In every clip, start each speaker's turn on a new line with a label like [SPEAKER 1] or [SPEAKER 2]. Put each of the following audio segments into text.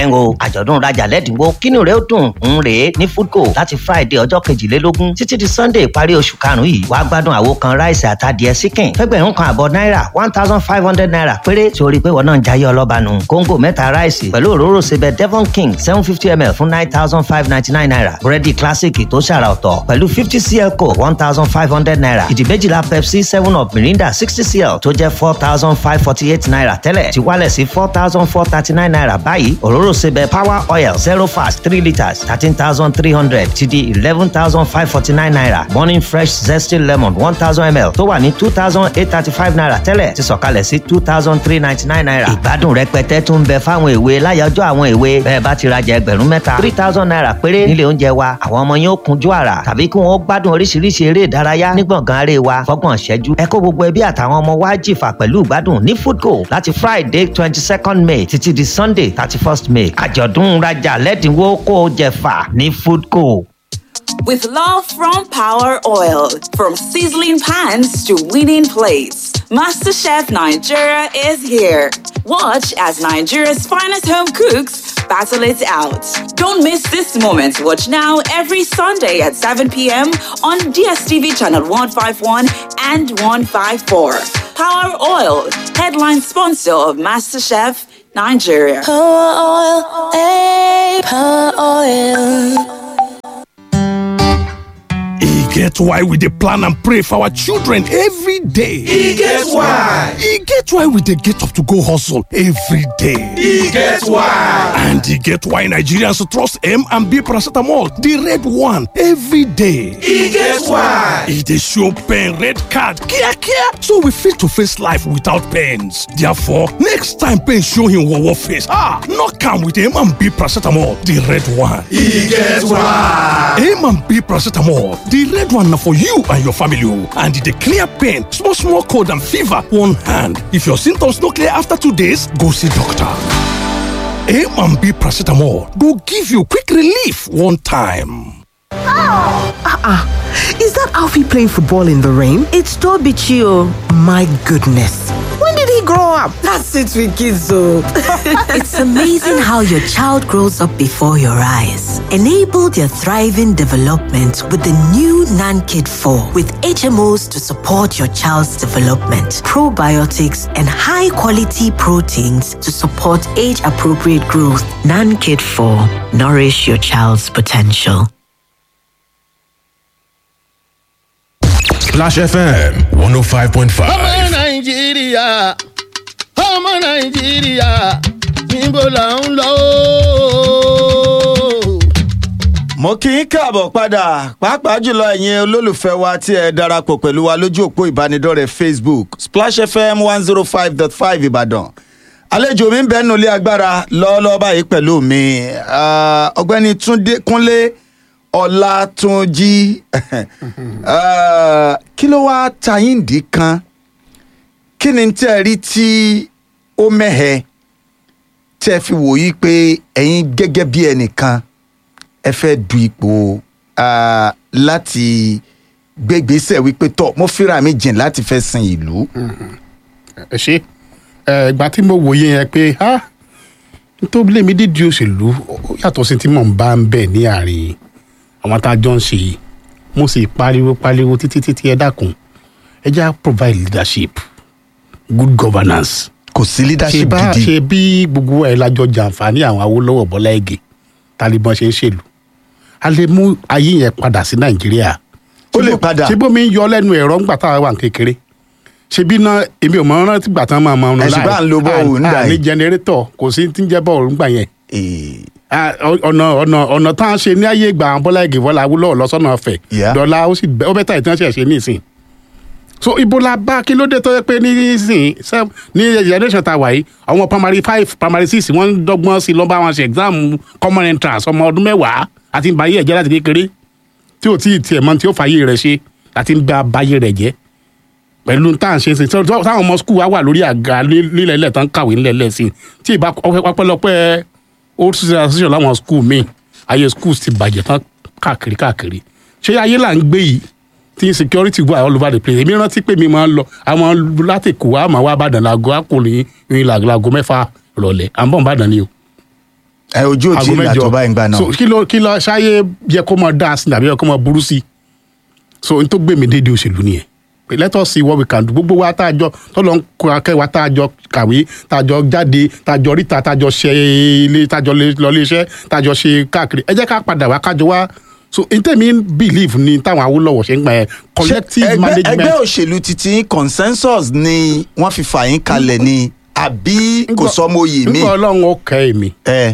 [SPEAKER 1] ẹ̀ ń o àjọ̀dún rajà lẹ́dínwó kínú rẹ̀ ó dùn ń rèé ní foodco láti friday ọjọ́ kejìlélógún títí di sunday ìparí oṣù karùn-ún yìí wàá gbádùn àwo kan ráìsì àtàdìẹ síkìn fẹ́gbẹ̀rún kan àbọ̀ náírà one thousand five hundred naira péré torí pé wọn náà ń jayé ọlọ́ba nù kóńgò mẹ́ta ráìsì pẹ̀lú òróró sebẹ̀ devon king seven fifty ml fún nine thousand five ninety nine naira búrẹ́dì classic tó ṣàrà ọ̀tọ̀ pẹ̀lú fifty cl coke one thousand five hundred naira ìdí méjìlá pepsi seven up mirinda sixty cl tó jẹ́ four thousand five forty eight naira tẹ́lẹ̀ ti wálẹ̀ sí four thousand four thirty nine naira báyìí òróró sebẹ̀ power oil zero fast three litres thirteen thousand three hundred ti di eleven thousand five forty nine naira morning fresh zesty lemon one thousand ml tó wà ní two thousand eight thirty five naira tẹ́lẹ̀ ti sọ̀kalẹ̀ sí two thousand three ninety nine naira ìgbádùn rẹpẹtẹ tún ń bẹ fáwọn èwe láyọjọ́ àwọn èwe bẹ́ẹ̀ bá ti rajà ẹgbẹ̀rún mẹ́ta three thousand naira péré nílé oúnjẹ wa àwọn ọmọ yín ó kunjú àrà tàbí kí wọ́n gbádùn oríṣiríṣi eré ìdárayá ní gbọ̀ngàn aré wa fọ́gbọ̀n ṣẹ́jú ẹ kó gbogbo ẹbí àtàwọn ọmọ wa jìfà pẹ̀lú ìgbádùn ní foodco láti friday twenty second may títí di sunday thirty first may àjọ̀dún rajà lẹ́dínwó kó o jẹ̀fà ní foodco.
[SPEAKER 2] With love from Power Oil, from sizzling pans to winning plates, MasterChef Nigeria is here. Watch as Nigeria's finest home cooks battle it out. Don't miss this moment. Watch now every Sunday at 7 p.m. on DSTV channel 151 and 154. Power Oil, headline sponsor of MasterChef Nigeria.
[SPEAKER 3] Power oil, eh, power oil.
[SPEAKER 4] E get why we dey plan and pray for our children every day.
[SPEAKER 5] E get why.
[SPEAKER 4] E get why we dey get up to go hustle every day.
[SPEAKER 5] E get why.
[SPEAKER 4] And e get why Nigerians trust M and B paracetamol, the red one, every day.
[SPEAKER 5] E get why.
[SPEAKER 4] E dey show pain red card kia kia so we fit to face life without pains. Therefore, next time pain show him wowo face, ah, knock am with M and B paracetamol, the red one.
[SPEAKER 5] E get why.
[SPEAKER 4] M and B paracetamol, the red one na for you and your family o. And e dey clear pain, small small cold and fever one hand. If your symptoms no clear after two days, go see doctor. A and B paracetamol go give you quick relief one time.
[SPEAKER 6] Uh-uh. Is that Alfie playing football in the rain?
[SPEAKER 7] It's Toby Chio.
[SPEAKER 6] My goodness. When did he grow up?
[SPEAKER 7] That's it with kids, though.
[SPEAKER 8] it's amazing how your child grows up before your eyes. Enable their thriving development with the new NanKid 4 with HMOs to support your child's development, probiotics, and high quality proteins to support age appropriate growth. NanKid 4 Nourish your child's potential.
[SPEAKER 9] Splash FM 105.5.
[SPEAKER 10] ọmọ nàìjíríà ọmọ nàìjíríà níbo là ń lọ.
[SPEAKER 11] mo kì í káàbọ̀ padà pàápàá jùlọ ẹ̀yin olólùfẹ́ wa tí ẹ darapọ̀ pẹ̀lú wa lójú òpó ìbánidọ́rẹ̀ẹ́ facebook splash fm one zero five dot five ìbàdàn àlejò mi ń bẹ́ẹ̀ nulẹ̀ agbára lọ́ọ́lọ́ọ́ báyìí pẹ̀lú mi ọ̀gbẹ́ni túndé kúnlé ọlátúnjí kí ló wá tayíǹdì kan kí ni tẹ́ ẹ rí tí ó mẹ́hẹ tẹ́ ẹ fi wòye pé ẹ̀yin gẹ́gẹ́ bí ẹnìkan ẹ fẹ́ du ipò láti gbégbèsè wípé tọ́ mo fira mi jìn láti fẹ́ sin ìlú.
[SPEAKER 12] ẹ ṣe ìgbà tí mo wòye yẹn pé tó lé mi dídí òṣèlú yàtọ̀ sí tí mò ń bá ń bẹ̀ ní àárín àwọn tá a jọ ń ṣe yìí mo sì pariwo pariwo títí títí ẹ dákun ẹ já provide leadership good governance.
[SPEAKER 11] kò sí leadership gidi.
[SPEAKER 12] ṣe bí gbogbo ẹ lájọ jàǹfààní àwọn awolowo bọ́lá ẹ̀gẹ̀ taliban ṣe ń ṣèlú a lè mú ayé yẹn padà sí nàìjíríà.
[SPEAKER 11] ó lè padà.
[SPEAKER 12] ṣé bómi ń yọ lẹ́nu ẹ̀rọ ńgbà tá a wà kékeré ṣe bí náà èmi ò mọ rántí gbà tán máa máa ń láì
[SPEAKER 11] ẹ̀sìn bá ń lo bọ́ọ̀lù nígbà
[SPEAKER 12] ní jẹnẹrétọ̀ kò sí ti ń jẹ́ bọ́ọ̀lù nígbà yẹn ọ̀nà ọ̀nà ọ̀nà tá a ṣe ní ayé ìgbà àwọn bọ́lá ẹ̀gẹ̀ bọ́lá awúlọ̀ lọ́sọ̀nà ọ̀fẹ́ dọ́là ó sì ó bẹ́tà ìtàn ṣe ṣe ní ìsìn so ibo la bá kí ló dé tó yẹ pé ní ìsìn ní generation ta wà yìí àwọn primary five primary six wọ́n ń dọ́gbọ́n sí lọ́ba wọn ṣe exam common entrance ọmọ ọdún mẹ́wàá àti ń ba ayé ẹ̀jẹ̀ láti kékeré tí ò tí ì tiẹ̀ mọ tí ó fàyè rẹ̀ ṣe àti ń ba bayé rẹ̀ jẹ́ pẹ̀lú tá à ń ṣe sí táwọn ọmọ skul wa wà lórí àga lílẹ̀ ilẹ̀ tán kàwé nílẹ̀ ilẹ̀ sí tí ìbá ọpẹ́lọpẹ́ old association láwọn skul míì ayé skul ti bàjẹ́ tán káàkiri káàkiri ṣé ayé là ń gbé yìí tí security wà all over the place èmi rántí pé mi máa ń lọ àwọn láti kó wa máa wá bàdàn láago àkùnrin ìrìn làgò mẹ́fà rọ̀lẹ́ à ń bọ̀ bàdàn ni o
[SPEAKER 11] ẹ ojú ò tí
[SPEAKER 12] aago
[SPEAKER 11] ì là
[SPEAKER 12] mẹ́jọ.
[SPEAKER 11] tó báyìí ń gbà náà.
[SPEAKER 12] so kí ló kí ló ṣáyé yẹ kó mọ dáa sí tàbí yẹ kó mọ burú sí so n tó gbé mi déédéé òṣèlú nìyẹn Pé let us see what we can do gbogbo wa tá a jọ tọ́lọ́ ń kó akẹ́wà tá a jọ kàwé tá a jọ jáde tá a jọ ríta tá a jọ ṣe ilé tá a jọ lè- lọ ilé iṣẹ́ tá a jọ ṣe káàkiri ẹ jẹ́ ká padà wá kájọ wá so n tẹ̀mí believe ni táwọn Awólọ́wọ̀ ṣe ń gbà yẹn collective
[SPEAKER 11] ẹgbẹ́
[SPEAKER 12] management
[SPEAKER 11] ẹgbẹ́ òṣèlú titi consensus ni wọ́n fi fà yín kalẹ̀ ni àbí kò sọmọ oyè mi.
[SPEAKER 12] nígbà ọlọ́run ó kẹ́ èmi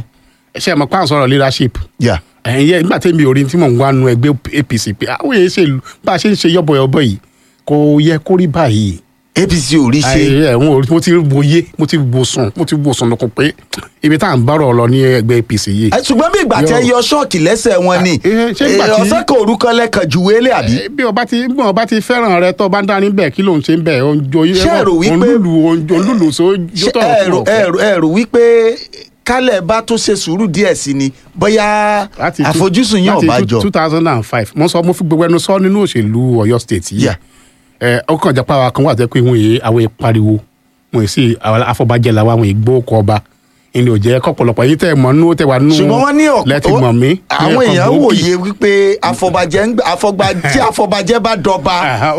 [SPEAKER 12] ṣe mọ̀ pàǹ sọ̀rọ̀ leadership ẹ̀yin yẹ nígbà tẹ́mi ò rí tí mò ń wá nu ẹgbẹ́ apc pé àwọn èyí ṣe bá a ṣe ń ṣe yọ̀bọ̀yọ̀bọ̀ yìí kò yẹ kó rí báyìí.
[SPEAKER 11] apc ò rí ṣe.
[SPEAKER 12] ẹ wọn ò rí mo ti wòye mo ti wò sùn mo ti wò sùn lókun pé ibi tá à ń bárọ̀ lọ ní ẹgbẹ́ apc yìí.
[SPEAKER 11] Ẹ, ṣùgbọ́n bí ìgbà tẹ yọ ṣọ́ọ̀kì lẹ́sẹ̀ wọn ni
[SPEAKER 12] ṣé ìgbà tí-
[SPEAKER 11] ọ̀sẹ̀ kan orúkọ lẹ́kan ju wélé àbí.
[SPEAKER 12] bí ọba ti bí ọba ti fẹ́ràn rẹ tó bá ń dání bẹ́ẹ̀ kí ló ń ṣe ń bẹ̀ ọjọ́
[SPEAKER 11] Ṣé ẹ rò wípé-
[SPEAKER 12] olúlu so
[SPEAKER 11] ṣé ẹ rò- ẹ rò- ẹ rò wípé kálẹ̀ bá tó ṣe sùúrù díẹ̀ sí ni bóyá àfojúsùn yín ọ̀bá jọ.
[SPEAKER 12] two thousand and five mo sọ mo fi gbogbo ẹnu sọ nínú òṣèlú Ọ̀yọ́ state yìí ẹ ọkàn ìjàpá wa kan wà tẹ pé wọn yìí àwọn yìí pariwo wọn yìí sì àwọn afọbajẹ làwọn àwọn yìí gbó kọ ọba ìní òjẹ kọpọlọpọ yìí tẹ mọ nú tẹ wà nú
[SPEAKER 11] ṣùgbọ́n wọ́n ní
[SPEAKER 12] lẹ́tì mọ̀ mí.
[SPEAKER 11] àwọn èèyàn wòye wípé afọbajẹ ń gbà- afọbajẹ tí afọbajẹ bá dọba.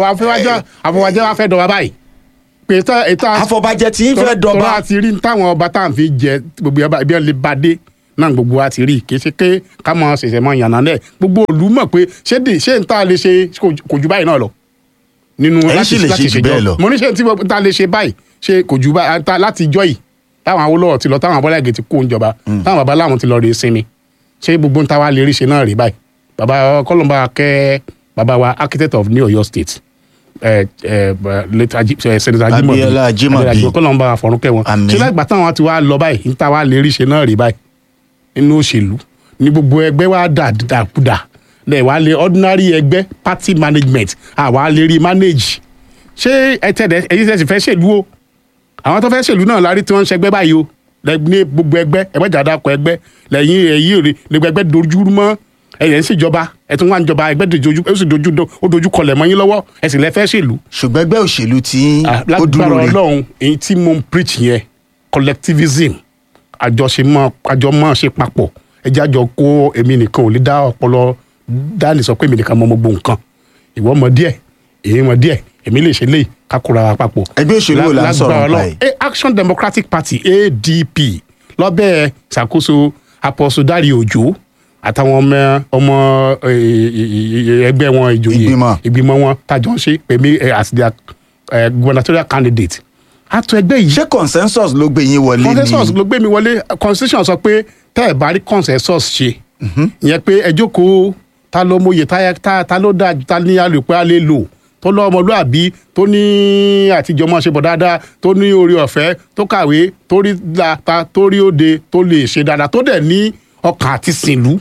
[SPEAKER 12] afọbajẹ wa fẹ́ dọba báyìí pé tá ètò
[SPEAKER 11] afọbajẹ tí ń fẹ́ dọba.
[SPEAKER 12] tọ́lá ti rí táwọn ọba tá à ń fi jẹ gbogbo ọba ibi ọ̀lẹ́ bá dé náà gbogbo wa ti rí kì í ṣe pé ká mọ ṣẹ̀ṣẹ̀ mọ yànnà náà gbogbo òlu mọ̀ pé ṣé dè ṣé n ta lè ṣe kò- kò ju báyìí náà lọ nínú
[SPEAKER 11] Ẹ̀yin sì lè ṣe jù bẹ́ẹ̀ lọ.
[SPEAKER 12] mo ní ṣe tí mo ta lè ṣe báyìí ṣe kò ju báyìí ta láti jọ yìí táwọn Awólọ́wọ̀ ti lọ táwọn Abọ́láìgè ti kó oúnjọba táwọn baba láwọn ti lọ rè sinmi ṣé gbogbo ń ta wa lè rí ṣe náà rí báyìí baba kọlọmba kẹ baba wa architect of New Ọ̀yọ́ state ẹ ẹ late Aji- eh, senator Ajimobi
[SPEAKER 11] Abíọ́lá Ajímọ̀bí.
[SPEAKER 12] kọlọmba àfọrúnkẹ wọn ṣé lágbà táwọn ti wá lọ báyìí ń ta wa lè rí ṣe náà rí báyìí nínú òṣèlú ní gbogbo ẹgbẹ́ wa dà dàkúdà lẹ̀ wá lé ordinary ẹgbẹ́ party management àwa lè rí manage ṣé ẹ tẹ̀lé ẹ̀yin tẹ̀sí fẹ́ ṣèlú o àwọn tó fẹ́ ṣèlú náà lárí tí wọ́n ń ṣẹgbẹ́ báyìí o lẹ ní gbogbo ẹgbẹ́ ẹgbẹ́ jàdá kọ ẹgbẹ́ lẹ́yìn ẹ̀yìn rè lẹ́gbẹ́ ẹgbẹ́ dojú mọ́ ẹ̀yẹ̀ ń ṣèjọba ẹ̀ tún wá ń jọba ẹgbẹ́ dojú ó sì dojú ó dojú kọlẹ̀ mọ́ yín lọ́wọ́ ẹ̀ sì lẹ fẹ́ ṣèlú.
[SPEAKER 11] ṣùgbọ́n ẹgbẹ́ òṣèlú tí ó dúró
[SPEAKER 12] lágbára
[SPEAKER 11] rí.
[SPEAKER 12] ọlọ́run èyí tí mo ń preach yẹn collectivism àjọṣemọ́ àjọmọ́ ṣe papọ̀ ẹjẹ́ àjọ kó èmi nìkan ò lè dá ọpọlọ dání sọ pé èmi nìkan mọ gbogbo nǹkan ìwọ mọ díẹ̀ èmi mọ díẹ̀ èmi lè ṣe léyìí ká kóra wa papọ̀.
[SPEAKER 11] ẹgbẹ́ òṣèlú wo la ń sọ̀rọ̀
[SPEAKER 12] Lágbára
[SPEAKER 11] nípa
[SPEAKER 12] Ọlọ́run. Eh, Action Democratic Party ADP lọ́bẹ̀ ṣàkóso Apostle Dárí Òjó àtàwọn ọmọ ọmọ eh, eh, ẹgbẹ́ wọn ìjòyè ìgbìmọ̀ wọn tàjọ ń ṣe pèmí eh, as their eh, gubernatorial candidate. àtò ẹgbẹ́ yìí.
[SPEAKER 11] ṣé consensus ló gbé yín wọlé ni.
[SPEAKER 12] consensus ló gbé mi wọlé constitution sọ pé tẹ́ ẹ̀ bá rí consensus ṣe ìyẹn pé ẹ jókòó ta ló mọyè ta ta ta ló dáa ta ní alùpùpù a lè lò tó lọ ọmọlúàbí tó ní àtijọ́ máa ṣe bọ̀ dáadáa tó ní orí ọ̀fẹ́ tó kàwé tó rí dáta tó rí òde tó lè ṣe dáadáa tó dẹ̀ ní ọkàn àti sìnlú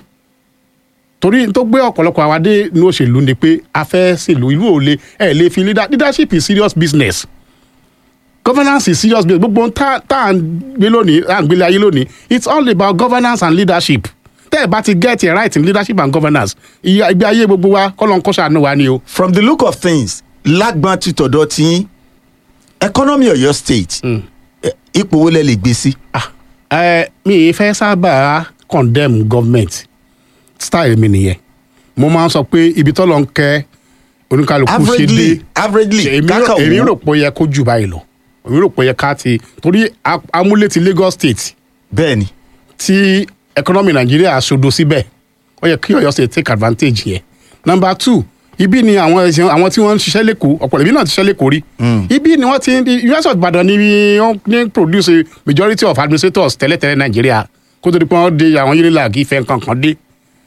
[SPEAKER 12] torí tó gbé ọ̀pọ̀lọpọ̀ àwádé ní òṣèlú ni pé a fẹ́ sìnlú ìlú ò lè ẹ̀ lè fi leader- leadership is serious business governance is serious business gbogbo ohun tá tá à ń gbé lónìí tá à ń gbélé ayé lónìí it's all about governance and leadership tẹ́ ẹ̀ bá ti get it right in leadership and governance iye ìgbé ayé gbogbo wa kọ́lọ́n kó ṣàánú wa ni o.
[SPEAKER 11] from the look of things lágbọn ti tọ̀dọ̀ tí economy Ọ̀yọ́ state eh, ipò wo lẹ lè gbé sí.
[SPEAKER 12] ẹ mi ì fẹ́ sábà condemn government style mi nìyẹn mo máa ń sọ pé ibi tọ́lọ̀ ń kẹ́ oníkàlùkù ṣe dé
[SPEAKER 11] averagely averagely
[SPEAKER 12] èmi rò-
[SPEAKER 11] kákà
[SPEAKER 12] èmi
[SPEAKER 11] wò
[SPEAKER 12] rò pé ó yẹ kó jù báyìí lọ èmi rò pé ó yẹ ká ti torí a- amúlé ti Lagos state
[SPEAKER 11] bẹ́ẹ̀ni
[SPEAKER 12] tí economy Nàìjíríà aṣodo síbẹ̀ ó yẹ kí Ọ̀yọ́ state take advantage yẹn number two ibi ni àwọn ẹ̀sìn àwọn tí wọ́n ń ṣiṣẹ́ lẹ́kọ̀ọ́ ọ̀pọ̀lọpọ̀ ibi náà ti ṣiṣẹ́ lẹ́kọ̀ọ́ rí ibi ni wọ́n ti ń US of Ìbàdàn ni wọ́n ní produce majority of administrators tẹ́lẹ̀tẹ́lẹ̀ Nàìjíríà kó tó di pé wọ́n dé àwọn unilag ìfẹ́ kankan dé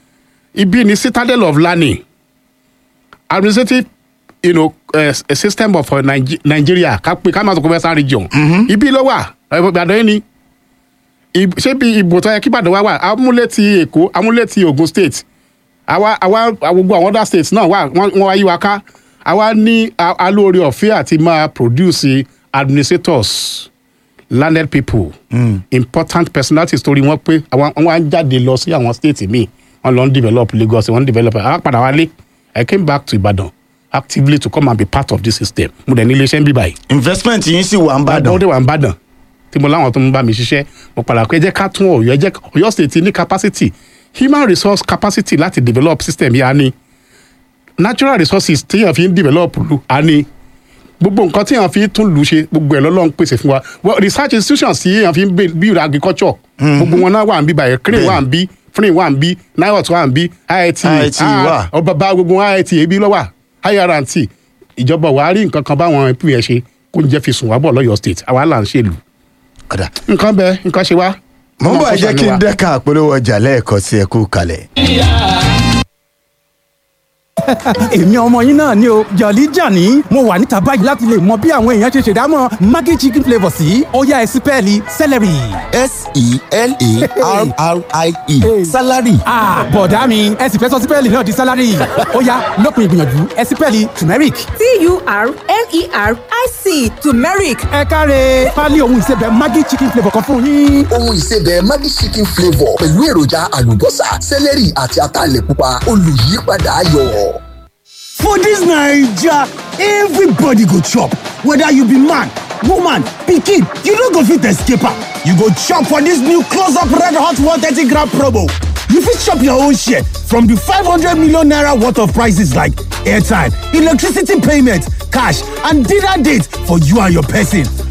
[SPEAKER 12] ibi ni citadel of learning administrative you know, uh, a system of uh, Niger- Nigeria ká pé ká máa sọ pé western region ibi ló wà Ìbàdàn yìí ni Ib- ṣé bí ìbò tó yẹ kí Ìbàdàn wá wà amúlé ti Èkó amúlé ti Ògùn state àwa àwa gbogbo àwọn other states náà wà wọ́n wọ́n wá yí wa ká àwa ní a- alóore ọ̀fẹ́ àti máa produce administrators landed people important personalities torí wọn pé àwọn wọn á jáde lọ sí àwọn state míì wọn lọ ń develop Lagos wọn ń develop àwọn padà wálé I came back to Ibadan actively to come and be part of this system mo dẹ̀ ní iléeṣẹ́ ń bí báyìí.
[SPEAKER 11] investment yín sì wà ń bàdàn.
[SPEAKER 12] ó dé wà ń bàdàn tí mo láwọn tó ń bá mi ṣiṣẹ́ mo padà pé ẹ jẹ́ ká tún ọ̀yọ́ ẹ jẹ́ ọ̀yọ́ state ní capacity human resource capacity láti develop system yìí á ní natural resources téèyàn fi ń develop lu á ní gbogbo nǹkan téèyàn fi ń tún lù ṣe gbogbo ẹ̀ lọ́lọ́run pèsè fún wa well research institutions tí èèyàn fi ń build- build agriculture gbogbo wọn náà wà ń bí báyìí crane wà ń bí frin wà ń bí niot wà ń bí iit
[SPEAKER 11] IIT wà.
[SPEAKER 12] ọba bá gbogbo iit ebi lọ́wà irnt ìjọba wàá rí nǹkan kan báwọn ẹbí ẹ ṣe kó ń jẹ́ fi sùn wá bọ̀ lọ́yọ̀ state àwa là ń ṣèlú. nǹkan bẹ nǹkan ṣe wá.
[SPEAKER 11] mo ń bọ̀ ẹ
[SPEAKER 12] Ọlọ́run kó
[SPEAKER 11] jẹ́ kí n
[SPEAKER 12] ṣàánú wa.
[SPEAKER 11] dẹ́ka àpolówó ọjà lẹ́ẹ̀kan sí ẹ kú kalẹ̀.
[SPEAKER 13] èmi ọmọ yín náà ni o jọ̀lí jàní mo wà níta báyìí láti lè mọ bí àwọn èèyàn ṣe ṣèdámọ̀ maggi chicken flavour sí ó yá ẹ sí pẹ́ẹ́lí celery.
[SPEAKER 14] s-e-l-a-r-r-i-e salary.
[SPEAKER 13] ah bọ̀dá mi ẹ sì fẹ́ sọ sípẹ́ẹ̀lì náà di sálárì ó yá lópin ìgbìyànjú ẹ sí pẹ́ẹ́lì turmeric.
[SPEAKER 15] t-u-r-m-e-r-i-c turmeric.
[SPEAKER 13] ẹ káre pálí ohun ìsebẹ̀ maggi chicken flavour kan fún yín.
[SPEAKER 14] ohun ìsebẹ̀ maggi chicken flavour pẹ̀lú èròjà àlùbọ́sà sẹ́lẹ̀rì àti ataalẹ̀ pupa olùyípadà ayọ̀.
[SPEAKER 16] For this Naija, everybody go chop. Whether you be man, woman, pikin, you no go fit escape am. You go chop for this new close-up red hot 130 gram promo. You fit chop your own share from the 500 million naira worth of prices like airtime, electricity payment, cash, and dinner date for you and your person.